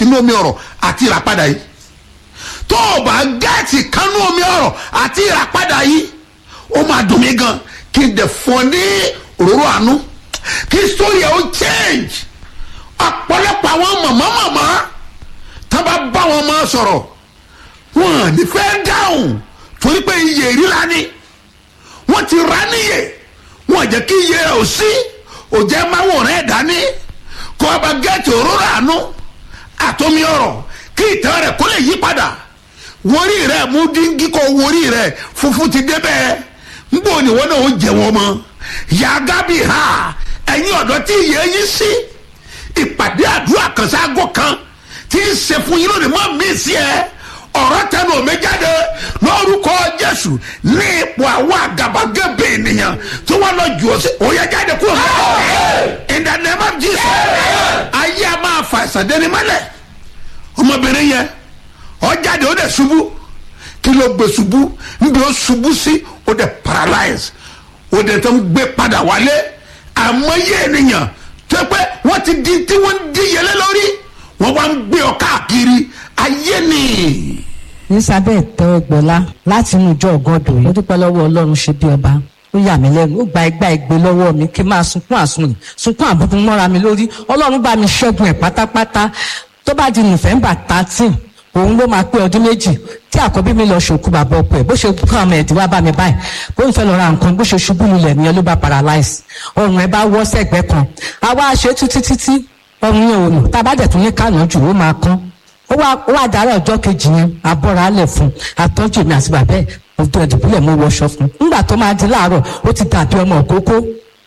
inú omi ọ̀rọ̀ àti ìràpadà yìí tó o bá gẹ́ẹ̀tì kánú omi ọ̀rọ̀ àti ìràpadà yìí ó máa dùn mí gan kí n dẹ̀ fún ọ ní òróró àánú kí sórí ẹ̀ ó change ọ̀pọ̀lọpọ̀ àwọn màmá màmá tá bá bá wọn máa sọ̀rọ̀ wọn à ní fẹ́ dáhùn torí pé iye ríra ni wọ́n ti ra níyè wọn jẹ́ kí iye rẹ̀ ò sí òjẹ́ máa wò rẹ̀ dání kó o bá gẹ́ẹ̀tì òróró àánú àtomi ọ̀rọ̀ kí ìtàn rẹ̀ kó lè yí padà wórí rẹ̀ mú díngí kó wórí rẹ̀ funfun ti débẹ̀ ń bò ní wọn náà ó jẹ wọn mọ́ yàgá bí ha ẹ̀yin ọ̀dọ́ tí iye yín sí ìpàdé àdúrà kan sáàgó kan tí ń ṣe fún yín lónìí mọ́ mí sí ẹ ọ̀rọ̀ tẹnu omi jáde lórúkọ jésù ní ipò àwọn àgàbàgebè ènìyàn tí wọ́n lọ jù ọ́ sí òye jáde kúrò in the name of jesus ayé a máa fa ìsàdéni mọ́lẹ̀ ọmọbìnrin yẹn ó jáde ó dẹ̀ ṣubú kí ló gbé ṣubú níbi ó ṣubú sí ó dẹ̀ paralyze ó dẹ̀ tó ń gbé padà wálé àmọ́yé ènìyàn tó pé wọ́n ti di tí wọ́n ń díyelé lórí wọ́n wá ń gbé ọ káàkiri ayé ni. elizabeth tẹ́wọ́gbọ́lá láti inú ìjọ ọgọ́dọ̀ yìí ó dúpẹ́ lọ́wọ́ ọlọ́run ṣe bí ọba ó yà mí lẹ́nu ó gba ẹgbà ẹgbẹ́ lọ́wọ́ mi kí n máa sunkún àsunrìn sunkún àbùkù mọ́ra mi lórí ọlọ́run bá mi ṣẹ́gun ẹ̀ pátápátá tó bá di november thirteen òun ló máa pé ọdún méjì tí àkọ́bí mi lọ ṣòkú bàbá ọkọ ẹ̀ bó ṣe kú àwọn ẹ̀dí wá bá mi báyìí bó ń fẹ́ lọ ra nǹkan bó ṣe ṣubú lulẹ̀ nìyẹn ló bá paralyze ọrùn ẹ̀ bá wọ́ sẹ́gbẹ́ kan àwa ṣe títí títí ọrùn yẹn ò nù tá a bá dẹ̀ tún ní kànáà jù ó máa kán ó wá ó wá dára ọjọ́ kejì yẹn abọ́ra alẹ̀ fún atọ́jú mi àti bàbá ẹ̀ ọdún ẹ̀dùnkúlẹ̀ mo wọṣọ fún nígbà tó máa di láàárọ̀ ó ti dàbí ọmọ òkókó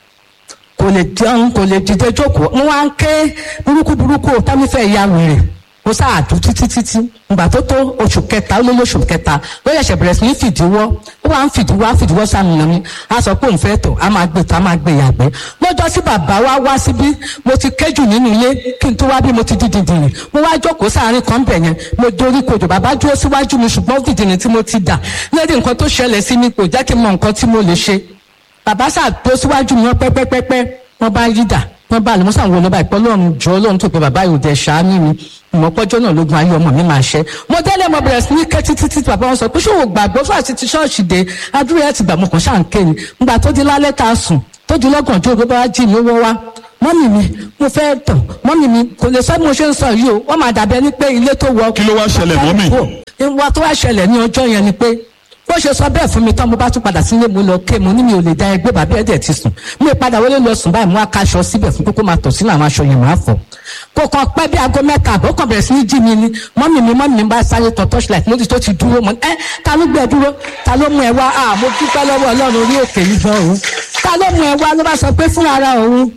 kò lè jẹun kò lè dìde jókòó mo wá ń ké burúkú burúkú tẹ́mífẹ́ ìyá wèrè mo sáàdù títí títí ìgbà tó tó oṣù kẹta ó lé lóṣù kẹta ló yẹ̀ṣẹ̀ bẹ̀rẹ̀ sí ní fìdíwọ́ ó wá ń fìdíwọ́ á fìdíwọ́ sàmìnà mi á sọ pé òun fẹ́ tọ̀ á máa gbé tọ̀ á máa gbé yàgbẹ́ lọ́jọ́ tí bàbá wa wá síbí mo ti kéjù nínú ilé kí n tó wá bí mo ti di dìndìnrín mo wá jókòó sáàárín kan bẹ̀ yẹn mo dorí kodò bàbá dúró síwájú mi ṣùgbọ́n dìndìnrín tí mo ti dà lẹ́dí nǹkan tó ṣẹlẹ̀ sí mi kò jẹ́ kí n mọ nǹkan tí mo lè ṣe bàbá sáà tó síwájú mi wọ́n pẹ́pẹ́pẹ́pẹ́ wọ́n bá yí dà wọ́n bá àlùmọ́sà ń wo lọ́ba ìpọ́ lọ́run jọ ọlọ́run tó pe bàbá yìí dẹ̀ ṣáánú mi ìmọ̀pọ́jọ́ náà lógun ayé ọmọ mi máa ṣẹ́ mo délé mo bẹ̀rẹ̀ sí ní ké títí títí bàbá wọn sọ pé ṣòwò gbàgbọ́ fún àti ti ṣọ́ọ̀ṣì dé adúrú ẹ̀ ti gbà mo kàn ṣáà ń ké ni ngbà tó di lálẹ́ tá a sùn tó di lọ́gàn tó gbé bá jí mi owó wá mọ́mì mi mo fẹ́ tàn mọ́mì mi kò lè sọ bí mo ṣe ń sọ yìí o wọ́n máa dàbí ẹni pé ilé tó wọ. Kí ló wá ṣẹlẹ̀, mọ́mì? ìwà tó wá ṣẹlẹ̀ ní ọjọ́ yẹn ni pé bó ṣe sọ bẹ́ẹ̀ fún mi tán mo bá tún padà sílé mo lọ ké mo ní mi ò lè da ẹgbẹ́ bàbá ẹ̀dẹ̀ ti sùn mi ò padà wọlé lọ sùn báyìí mo wá kaṣọ síbẹ̀ fún kókó máa tọ̀ sínú àwọn aṣọ yẹn máa fọ̀ kò kàn pẹ́ bí aago mẹ́ta àbọ̀ kàn bẹ̀rẹ̀ sí ní jí mi ni mọ́mì mi mọ́mì mi bá sáré tọ̀ torchlight mo ti tó ti dúró mọ́ ẹ́ ta ló gbé ẹ dúró ta ló mú ẹ wá à mo dúpẹ́ lọ́wọ́ ọlọ́run orí òkè yìí gan òun ta ló mú ẹ wá ló bá sọ pé fúnra ara òun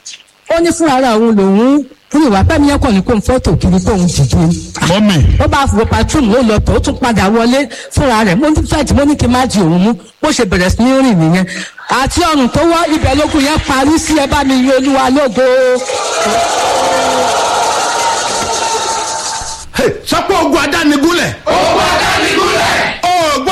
ó ní fúnra ara òun lòun fún ìwà pẹ́mi yẹn kàn ní kó n fọ́tò kiri kó n dìde mọ́mì ó bá fò patrol ó lọ tó ó tún padà wọlé fúnra rẹ̀ mo ní fẹ́ẹ̀tì mo ní kí n má di òun mú bó ṣe bẹ̀rẹ̀ sí ní rìn nìyẹn àti ọrùn tó wọ́ ibẹ̀ lókun yẹn parí sí ẹ bá mi yìn olúwa lógo. Hey, sọ pé ogun adánigúnlẹ̀ Ogun adánigúnlẹ̀.